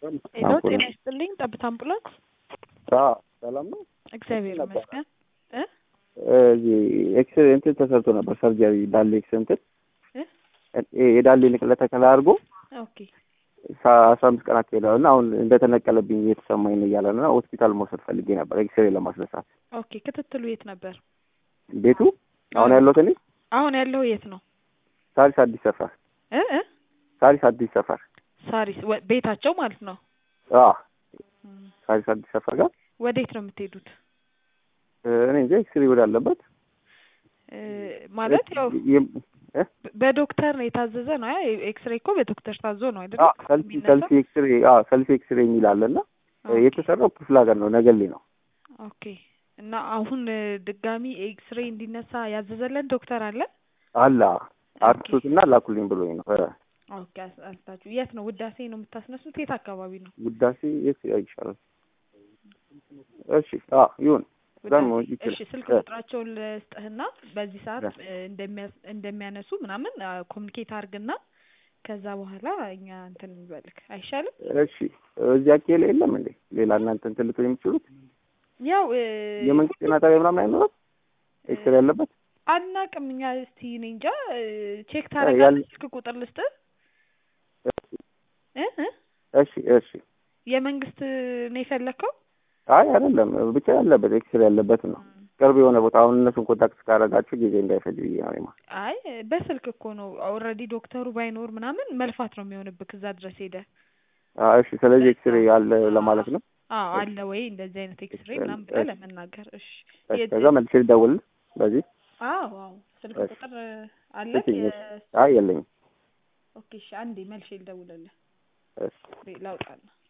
ሄሎ ጤና ይስጥልኝ። ጠብታ አምቡላንስ። ሰላም ነው። እግዚአብሔር ነበር። ይመስገን። እ እዚህ ኤክስ እንትን ተሰርቶ ነበር ሰርጀሪ ዳሌ ኤክስ እንትን እ? እ- የዳሌ ንቅለ ተከላ አድርጎ ኦኬ ሳ- አስራ አምስት ቀናት ሄደዋል እና አሁን እንደተነቀለብኝ እየተሰማኝ ነው እያለ ነው እና ሆስፒታል መውሰድ ፈልጌ ነበር ኤክስሬ ለማስነሳት። ኦኬ። ክትትሉ የት ነበር? ቤቱ አሁን ያለሁት እኔ አሁን ያለው የት ነው? ሳሪስ አዲስ ሰፈር እ እ ሳሪስ አዲስ ሰፈር ሳሪስ ወ- ቤታቸው ማለት ነው። አዎ እም፣ ሳሪስ አዲስ ሰፈር ጋር ወዴት ነው የምትሄዱት? እ፣ እኔ እንጃ ኤክስሬ ወዳለበት እ፣ ማለት ያው የም- እ? በ- በዶክተር ነው የታዘዘ ነው። አይ ኤክስሬ እኮ በዶክተር ታዞ ነው አይደል? አዎ ሰልፊ ሰልፊ ኤክስሬ አዎ ሰልፊ ኤክስሬ የሚል አለ እና እ፣ የተሰራው ክፍለ ሀገር ነው ነገሌ ነው። ኦኬ። እና አሁን እ፣ ድጋሚ ኤክስሬ እንዲነሳ ያዘዘለን ዶክተር አለ? አላ አርሱትና ላኩልኝ ብሎኝ ነው እ፣ ኦኬ። አስ- አስታችሁ የት ነው? ውዳሴ ነው የምታስነሱት? የት አካባቢ ነው? ውዳሴ የት ይሻላል? እሺ አዎ ይሁን እዛ መሆን ውዳሴ። ይችላል። እሺ ስልክ እ፣ ቁጥራቸውን ልስጥህና በዚህ ሰዓት እ፣ እንደሚያስ- እንደሚያነሱ ምናምን ኮሚኒኬት አድርግና ከዛ በኋላ እኛ እንትን እንበልክ አይሻልም? እሺ እዚህ አኬላ የለም እንዴ ሌላ እናንተ እንትን ልትሉ የምትችሉት ያው እ፣ የመንግስት ጤና ጣቢያ ምናምን አይኖርም ኤክስሬ ያለበት አናቅም እኛ እስቲ እኔ እንጃ እ፣ ቼክ ያል- ታደርጋለህ? ስልክ ቁጥር ልስጥህ እ እ እሺ እሺ የመንግስት ነው የፈለግከው? አይ አይደለም ብቻ ያለበት ኤክስሬ ያለበት ነው ቅርብ የሆነ ቦታ አሁን እነሱን ኮንታክት ካደረጋችሁ ጊዜ እንዳይፈጅ ብዬ ነው እኔማ አይ በስልክ እኮ ነው ኦልሬዲ ዶክተሩ ባይኖር ምናምን መልፋት ነው የሚሆንብህ እዛ ድረስ ሄደህ አዎ እሺ ስለዚህ ኤክስሬ አለ ለማለት ነው አዎ አለ ወይ እንደዚህ አይነት ኤክስሬ ምናምን ብለህ ለመናገር እሺ እሺ የት- ከዛ መልሼ ልደውል በዚህ አዎ አዎ ስልክ እሺ። ቁጥር አለ እሺ፣ አይ የለኝም ኦኬ እሺ አንዴ መልሼ ልደውልልህ እሺ ላውጣና